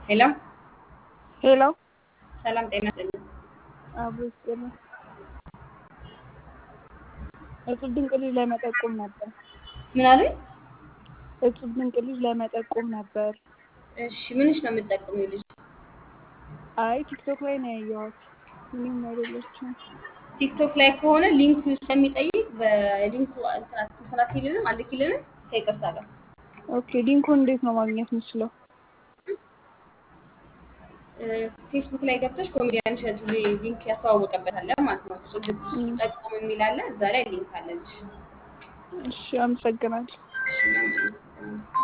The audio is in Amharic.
ሄሎ ሄሎ ሰላም ጤና ይስጥልኝ። አብሮ ይስጥልኝ። እጹብ ድንቅ ልጅ ለመጠቆም ነበር። ምን አሉኝ? እጹብ ድንቅ ልጅ ለመጠቆም ነበር። እሺ ምንሽ ነው የምትጠቅሚው ልጅ? አይ ቲክቶክ ላይ ነው ያየኋት። ምንም አይደለችም። ቲክቶክ ላይ ከሆነ ሊንኩ ስለሚጠይቅ በሊንኩ እንትን እንትን አትይልንም አልክልንም ከይቅርታ ጋር ኦኬ ሊንኩን እንዴት ነው ማግኘት የምችለው? ፌስቡክ ላይ ገብተሽ ኮሜዲያን እሸቱ ሊንክ ያስተዋወቀበታል ማለት ነው። እጹብ ድንቅ ጠቆም የሚል አለ። እዛ ላይ ሊንክ አለልሽ። እሺ አመሰግናለሁ። እሺ ምናምን